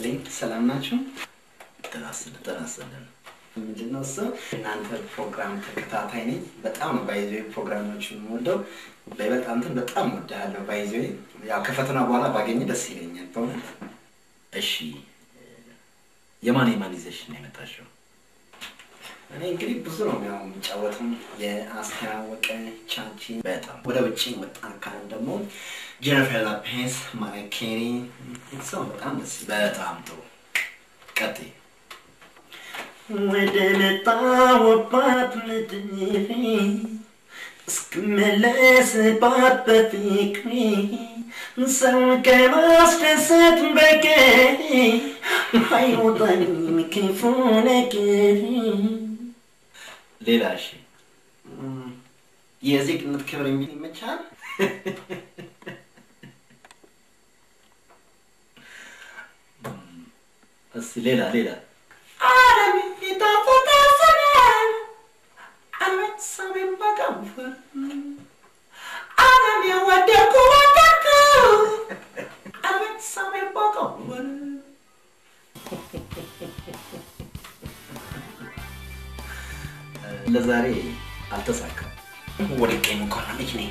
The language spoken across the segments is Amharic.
ይስጥልኝ። ሰላም ናችሁ? ጤና ይስጥልን ጤና ይስጥልን። ምንድነው እሱ እናንተ ፕሮግራም ተከታታይ ነኝ። በጣም ነው ባይዘ ፕሮግራሞችን የምወደው። በይበልጥ አንተን በጣም ወድሃለሁ። ባይዘ ያው ከፈተና በኋላ ባገኝ ደስ ይለኛል በእውነት። እሺ የማን የማን ይዘሽ ነው የመጣሽው? እኔ እንግዲህ ብዙ ነው ያው የሚጫወትም የአስተያወቀ ቻቺ በጣም ወደ ውጭ ወጣን ካልን ደግሞ ጄኒፈር ሎፔዝ፣ ማሪያ ኬሪ ሰው በጣም ደስ ይላል። በጣም ጥሩ ቀጥይ። ወደ መጣሁባት ምድር እስክመለስባት በፍቅሬ ሰው ከማስደሰት በቀር አይወጣኝም ክፉ ነገር። ሌላ እሺ የዜግነት ክብር የሚል ይመቻል። እስኪ ሌላ ሌላ ዓለም የተፈታሰናል ዓለም ሰሜን በቀንፈር ዓለም የወደድኩ ወደድኩ ዓለም ሰሜን በቀንፈር ለዛሬ አልተሳካም። ወድቄም እንኳን ልጅ ነኝ።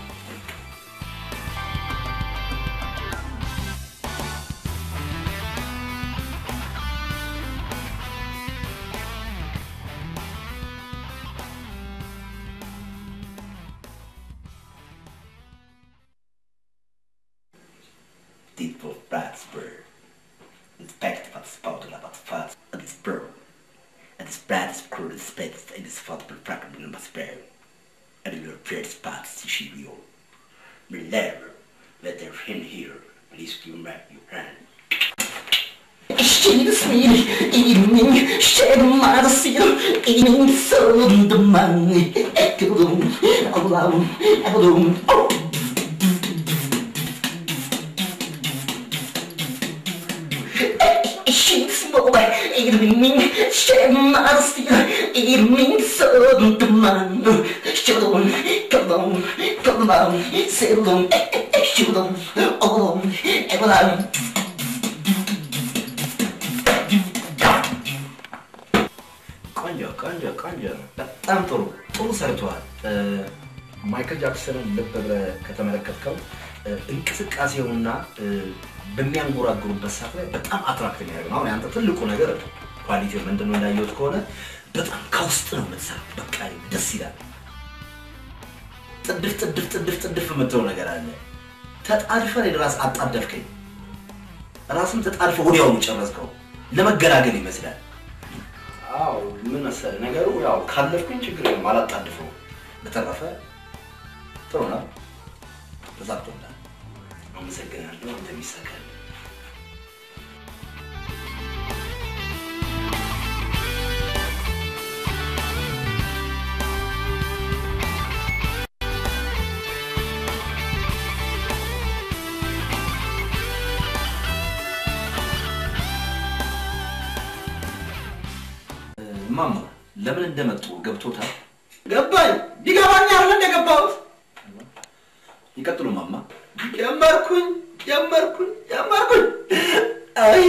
Dit var Bradsburg. Respekt för att spåda labat fast att det spår. Att det spreads crew respect and it's fought for fracking number spare. And your first spots to shield you. Remember, let their him here. Please give back your hand. Känns min inning, känner sig in sönderman Äckerdom, allam, äckerdom Känns både inning, känner sig in sönderman Äckerdom, kallam, kallam, seldom, äckerdom, allam, äckerdom ቆንጆ ቆንጆ ቆንጆ በጣም ጥሩ ጥሩ ሰርተዋል። ማይክል ጃክሰንን ልብ ብለህ ከተመለከትከው እ፣ እንቅስቃሴውና እ፣ በሚያንጎራጉሩበት ሰዓት ላይ በጣም አትራክት የሚያደርግ ነው። አሁን ያንተ ትልቁ ነገር ኳሊቲ ምንድን ነው እንዳየሁት ከሆነ በጣም ከውስጥ ነው የምትሰራው። በቃ ደስ ይላል። ጥድፍ ጥድፍ ጥድፍ ጥድፍ የምትለው ነገር አለ። ተጣድፈ እኔን ራስ አጣደፍከኝ። ራስም ተጣድፈ ወዲያውኑ ጨረስከው። ለመገላገል ይመስላል። አዎ ምን መሰለህ ነገሩ ያው ካለፍኩኝ ችግር የለም አላጣድፈው። በተረፈ ጥሩ ነው፣ ተሳክቶላል። አመሰግናለሁ። አንተ ይሳካል። እማማ ለምን እንደመጡ ገብቶታል? ገባኝ። ቢገባኝ አይደል እንደገባሁት ይቀጥሉ ማማ። ጀመርኩኝ ጀመርኩኝ ጀመርኩኝ። አይ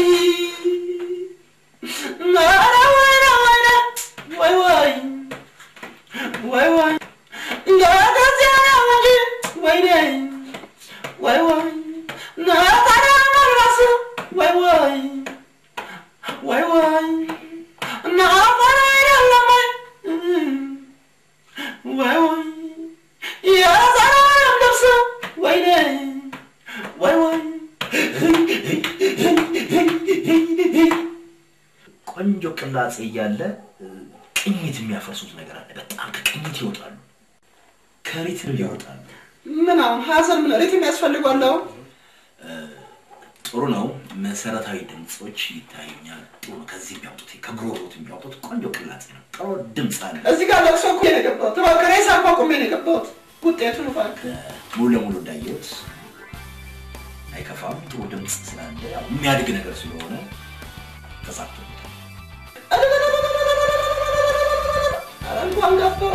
ኧረ ወይኔ ወይኔ ወይ ወይ ወይ ወይ እንደዚያ ነው እንጂ ወይኔ ወይ ወይ ነጠላ መልበስ ወይ ወይ ወይ ወይ ነጠላ አይደለም ወይ ወይ የዘላለም ልብስ ወይኔ ወይ ወይ ቆንጆ ቅላጼ እያለ እ፣ ቅኝት የሚያፈርሱት ነገር አለ። በጣም ከቅኝት ይወጣሉ፣ ከሪትም ይወጣሉ። ምን አሁን ሀዘን ምን ሪትም ያስፈልጓል? አሁን ጥሩ ነው። መሰረታዊ ድምፆች ይታዩኛል። ጥሩ ነው። ከዚህ የሚያወጡት ከጉሮሮት የሚያወጡት ቆንጆ ቅላጼ ነው። ጥሩ ድምፅ አለ። እዚህ ጋር ለቅሶ እኮ ነው የገባሁት። እባክህ ሬሳ እኮ አቁሜ ነው የገባሁት። ውጤቱን እባክህ ሙሉ ለሙሉ እንዳየሁት አይከፋም። ጥሩ ድምፅ ስላለ ያው የሚያድግ ነገር ስለሆነ ተሳክቶታል። ኧረ እንኳን ገባሁ